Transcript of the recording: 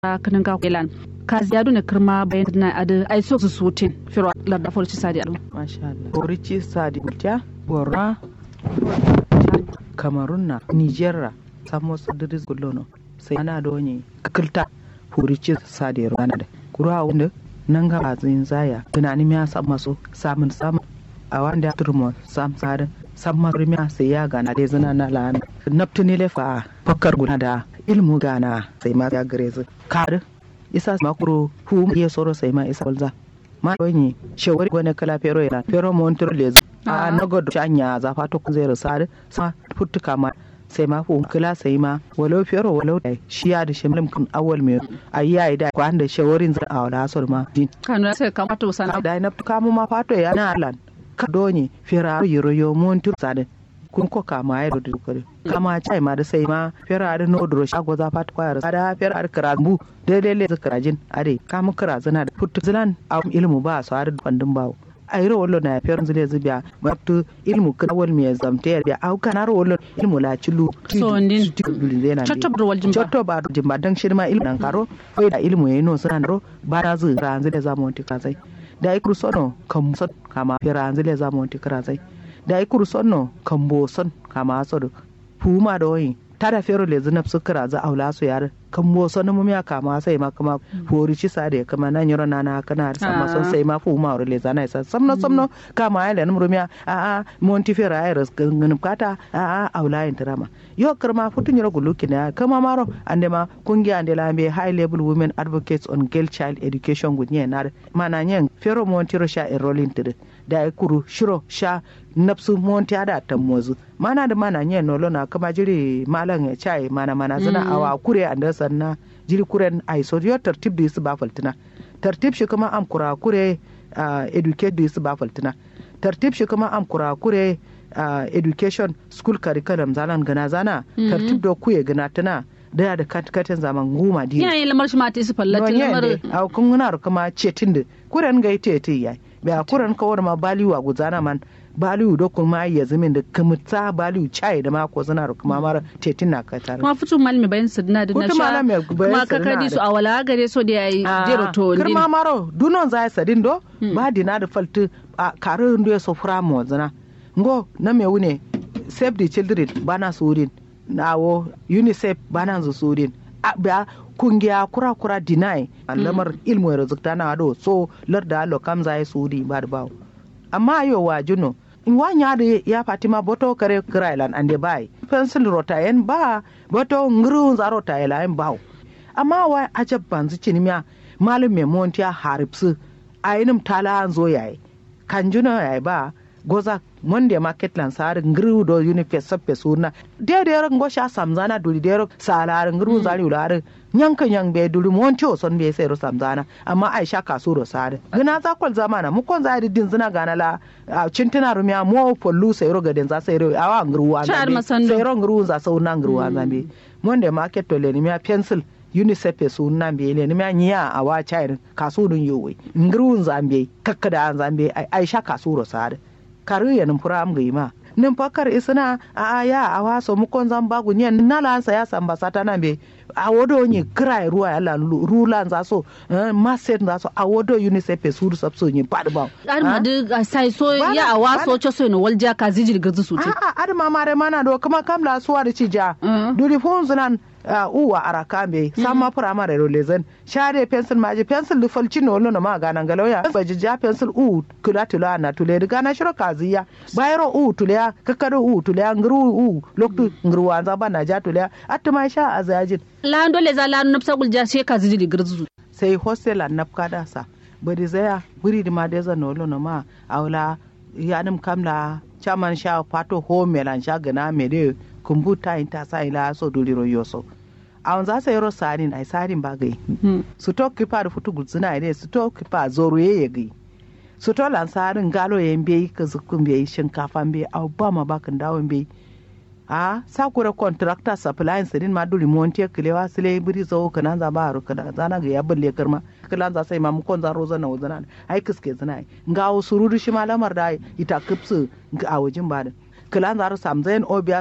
kanin ga kelan kazi yadu ne kirma bayan na adu ai so su sutin firo larda folci sadi adu masha Allah orici sadi bulta borra kamarunna nigerra samo sadiris gullono sai ana donye kilta hurici sadi rana da kura wanda nan ga bazin zaya tunani miya san maso samun samun a wanda ya turmo sam sadin sam marmiya sai ya gana dai zina na lana naftuni lefa fakkar guna da ilmu gana sai ma ya gare zu kar isa makuro hu ya soro sai ma isa balza ma donye shawari gone kala fero yana fero montir le a na godo anya za fato ku zai rasa sa futtuka ma sai ma fu kila sai ma walau fero walau dai shi ya da shimlim kun awal me ayya da ko anda shawarin za a wala asor ma din kanu sai kamata sana da na kamu ma fato ya na alan ka donye fera yoro yo montir sadin kun ko kama ya da dukare kama chai ma da sai ma fera da no dro shago za fat kwayar da fera da karabu daidai le zakarajin ade kama kara zana da futu zilan am ilmu ba su har bandin bawo ayro wollo na fera zile zubya matu ilmu kan wal me zamte ya au kanar wollo ilmu la chulu so ndin chotto bro wal jimba chotto ba jimba dan shirma ilmu nan karo fai da ilmu yayi no sanan ro ba da zu ranzu da zamonti kazai da ikru sono kam sot kama fera ranzu da zamonti kazai da ai kuru sonno kan bo son kama so do fuma da wani tada fero le zinab sukara za aula su yar kan bo son mu miya kama sai ma kama fori ci sa da kama nan yoro nana kana sa ma son sai ma fuma ore le zana sa samno samno kama ai le numru miya a a monti fera ai ras ganin kata a a aula yin drama yo karma futun yoro guluki na kama maro ande ma kungiya ande lambe high level women advocates on girl child education gunye na mana nyen fero monti ro sha enrolling tire da ya kuru shiro sha napsu monti ada tammozu mana da mana nye nolo na kama jiri malan ya chai mana mana zina awa kure anda sanna jiri kuren ai so yo tartib da su ba faltina tartib shi kuma am kura kure educate da su ba faltina tartib shi kuma am kura kure education school curriculum zalan gana zana tartib da kuye gana tana da da katkatin zaman goma diya yayin lamar shi ma ta su fallatin lamar a kun guna kuma cetin da kuren ga ite ite yayi bai kuran kawar ma baliwa guzana man baliwu da kuma ya zamin da kamata baliwu chai da mako zana da kuma mara tetin na ka tare kuma fitu malami bayan sidna da na sha kuma ka kadi su a wala gare so da yayi jero to din kirma maro dunon zai sadin do ba dina da faltu a kare ndo so fura mo zana ngo na me wune save the children bana surin nawo unicef bana zu surin ba kungiya kura kura deny lamar ilmu ya zukta na do so larda lo kamza ya sudi ba da bawo amma yo wa juno in wanya da ya fatima boto kare krailan ande bai pencil rotayen ba boto ngru za rotayen bawo amma wa ajab banzu cinimiya malum me montiya haripsu ayinim tala zo yayi kanjuna yayi ba goza monde market lan sar ngru do unifes sappe suna de de ro ngosha samzana duli de ro salar ngru zari ular nyanka nyang be duli monti o son be sai ro samzana amma aisha kasu ro sar gina za kwal zamana mu kon zari din zina gana la cintuna rumiya mo pollu sai ro gaden za sai ro awa ngru wa sai ro ngru za sau na ngru wa zambe monde market to le ni miya pencil unicef e su nan be le nima nyiya a wa chairin kasu dun yowe ngru zambe kakkada zambe aisha kasu ro sar karu ya numfura am ga ma nin fakar isna a aya a waso mu kon zan bagu nyen nala sa ya samba sata na be a wodo ni krai ruwa ya la rula za so ma set za so a wodo unicef su sab so ni pad ba ar ma de sai so ya a waso cho so no walja ka zijir gazu su a a ar ma mare mana do kuma kamla suwa da ci ja duri fun zunan uwa arakambe sama primary rolezen share pencil maji pencil lu falci no no ma ganan galauya baji ja pencil u kula tula na tule riga na shiro kaziya bayro u tule kakado u tule ngru u loktu ngru wanza bana ja tule atuma sha azajin la dole za la nafsa gulja sai ka zidi girzu sai hostel an nafka da sa bari zaya buri di ma deza no no ma awla yanim kamla chaman sha pato ho melan sha gana mede kumbuta inta sa ila so duliro yoso awon za sa yoro sarin ai sarin ba gai su to kipa da futu gulzuna ne su to kipa zoro ye ye gai su to lan sarin galo ye mbe ka zukun be shinkafa be au ba ma ba kan dawo be a sa kura contractor supply sirin ma duli monte kilewa sile biri zo kana za ba ru kana zana ga ya balle karma kilan za sai ma mu kon za roza na wazana ai kiske zana ngawo sururu shi ma lamar da ita kipsu a wajin ba da kilan za ru samzain obiya